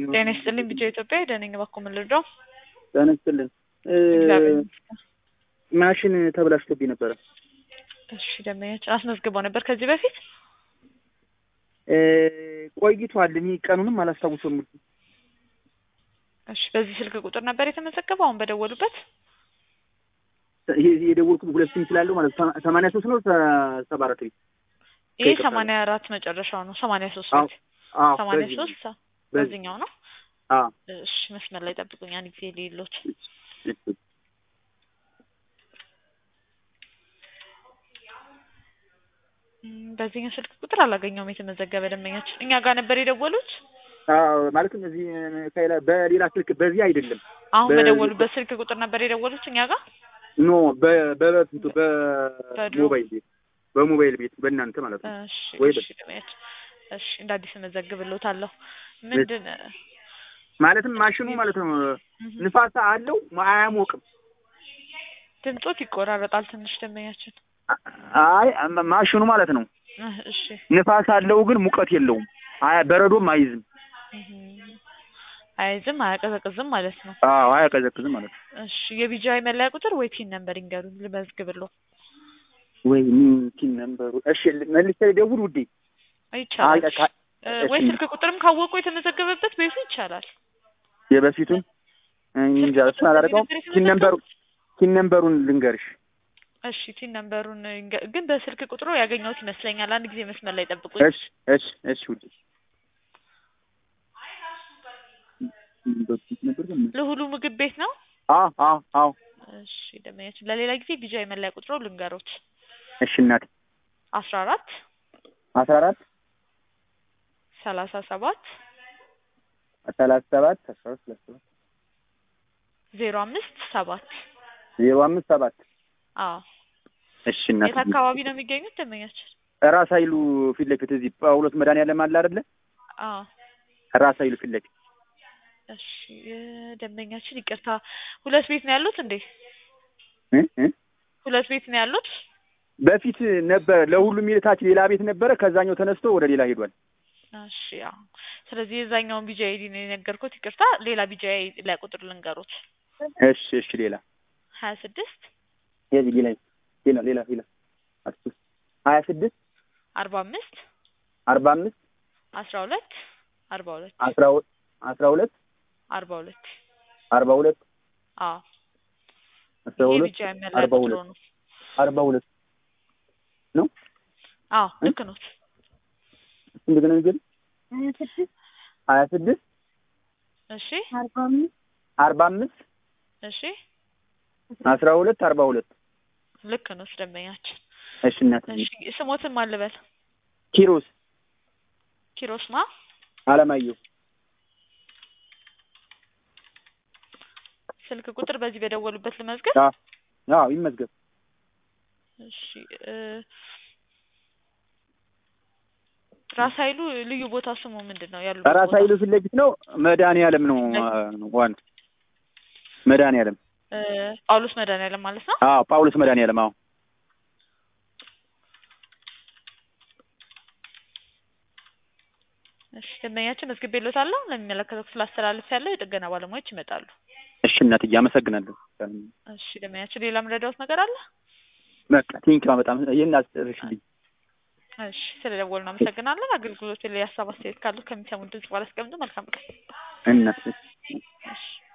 ጤና ይስጥልኝ ቢጫ ኢትዮጵያ ደነኝ እባክዎ ምን ልርዳው? ጤና ይስጥልን። እግዚአብሔር ይመስገን። ማሽን ተበላሽቶብኝ ነበረ። እሺ ደንበኛችን አስመዝግበው ነበር ከዚህ በፊት? ቆይቷል። እኔ ቀኑንም አላስታውሰውም። እሺ በዚህ ስልክ ቁጥር ነበር የተመዘገበው አሁን በደወሉበት? ይሄ የደወልኩት ሁለት ስም ስላለው ማለት ነው። ሰማንያ ሶስት ነው ሰባ አራት ቤት ይሄ ሰማንያ አራት መጨረሻው ነው። ሰማንያ ሶስት አዎ፣ ቤት አዎ፣ ሰማንያ በዚህ ሶስት በዚህ በዚህኛው ነው። አዎ እሺ መስመር ላይ ጠብቁኝ አንድ ጊዜ ሌሎች በዚህኛው ስልክ ቁጥር አላገኘውም የተመዘገበ ደንበኛችን እኛ ጋር ነበር የደወሉት። አዎ ማለትም እዚህ ከሌላ በሌላ ስልክ በዚህ አይደለም። አሁን በ- በደወሉበት ስልክ ቁጥር ነበር የደወሉት እኛ ጋር። ኖ በ- በበፊቱ በድሮ። በሞባይል ቤት በሞባይል ቤት በእናንተ ማለት ነው። እሺ ወይ እሺ ደንበኛችን እሺ እንደ አዲስ እመዘግብልዎታለሁ። ምንድን ማለትም ማሽኑ ማለት ነው ንፋሳ አለው አያሞቅም። ድምጾት ይቆራረጣል ትንሽ ደንበኛችን። አይ ማሽኑ ማለት ነው እህ፣ እሺ ንፋስ አለው ግን ሙቀት የለውም። አያ በረዶም አይዝም። እህ፣ አይዝም አያቀዘቅዝም ማለት ነው። አዎ አያቀዘቅዝም ማለት ነው። እሺ የቢጂአይ መለያ ቁጥር ወይ ፒን ነምበር ይንገሩኝ ልመዝግብልዎ። ወይ ቲን ነበሩ። እሺ መልሼ ልደውል ውዴ። ይቻላል አይ፣ ካ- እ፣ ወይ ስልክ ቁጥርም ካወቁ የተመዘገበበት ቤቱ ይቻላል። የበፊቱን እኔ እንጃ እሱን አላደረገውም። ቲን ነምበሩ ቲን ነምበሩን ልንገርሽ። እሺ ቲን ነምበሩን ይንገ- ግን በስልክ ቁጥሩ ያገኘሁት ይመስለኛል። አንድ ጊዜ መስመር ላይ ጠብቁኝ። እሺ እሺ እሺ ውዴ ለሁሉ ምግብ ቤት ነው። አዎ አዎ አዎ እሺ ደመኛችን ለሌላ ጊዜ ቢጂአይ መለያ ቁጥሩ ልንገሮት እሺ እናቴ አስራ አራት አስራ አራት ሰላሳ ሰባት ሰላሳ ሰባት አስራ አራት ሰላሳ ሰባት ዜሮ አምስት ሰባት ዜሮ አምስት ሰባት አዎ እሺ እናቴ የት አካባቢ ነው የሚገኙት ደመኛችን? ራስ ኃይሉ ፊት ለፊት እዚህ ጳውሎስ መድኃኒዓለም አለ አይደለ? አዎ ራስ ኃይሉ ፊት ለፊት እሺ ደንበኛችን ይቅርታ ሁለት ቤት ነው ያሉት እንዴ? እ እ ሁለት ቤት ነው ያሉት? በፊት ነበር ለሁሉም ይልታች ሌላ ቤት ነበረ። ከዛኛው ተነስቶ ወደ ሌላ ሄዷል። እሺ ያው ስለዚህ የዛኛውን ቢጂአይ አይዲ ነው የነገርኩት። ይቅርታ ሌላ ቢጂአይ ላይ ቁጥር ልንገሩት እሺ እሺ ሌላ ሀያ ስድስት የዚህ ሌላ ሌላ ሌላ ሌላ አስር ሀያ ስድስት አርባ አምስት አርባ አምስት አስራ ሁለት አርባ ሁለት አስራ ሁ- አስራ ሁለት አርባ ሁለት አርባ ሁለት አዎ አስራ ይሄ ሁለት ቢጂአይ መለያ አርባ ቁጥሩ ሁለት ነው። አርባ ሁለት ነው። አዎ ልክ ኖት። እንደገና ነገር ሀያ ስድስት እሺ አርባ አምስት እሺ አስራ ሁለት አርባ ሁለት ልክ ኖት ደንበኛችን። እሺ እናት እሺ ስሞትን ማን ልበል? ኪሮስ ኪሮስ ማ አለማየሁ ስልክ ቁጥር በዚህ በደወሉበት ልመዝገብ። አዎ አዎ ይመዝገብ እሺ እ ራስ ኃይሉ ልዩ ቦታ ስሙ ምንድን ነው? ያሉበት ራስ ቦታ? ኃይሉ ፊት ለፊት ነው መድኃኒዓለም ነው ዋን መድኃኒዓለም እ ጳውሎስ መድኃኒዓለም ማለት ነው። አዎ ጳውሎስ መድኃኒዓለም አዎ እሺ ደንበኛችን መዝግቤልዎታለሁ። ለሚመለከተው ክፍል አስተላልፍ ያለው የጥገና ባለሙያዎች ይመጣሉ። እሺ እናትዬ አመሰግናለሁ እሺ ደንበኛችን ሌላ ምረዳዎት ነገር አለ? በቃ ቴንኪው በጣም ይሄን አስጨርሽልኝ እሺ ስለደወሉ እናመሰግናለን። አገልግሎት ላይ ሀሳብ አስተያየት ካሉት ከሚሰሙን ድምጽ ባላስቀምጡ መልካም ቀን። እናት እሺ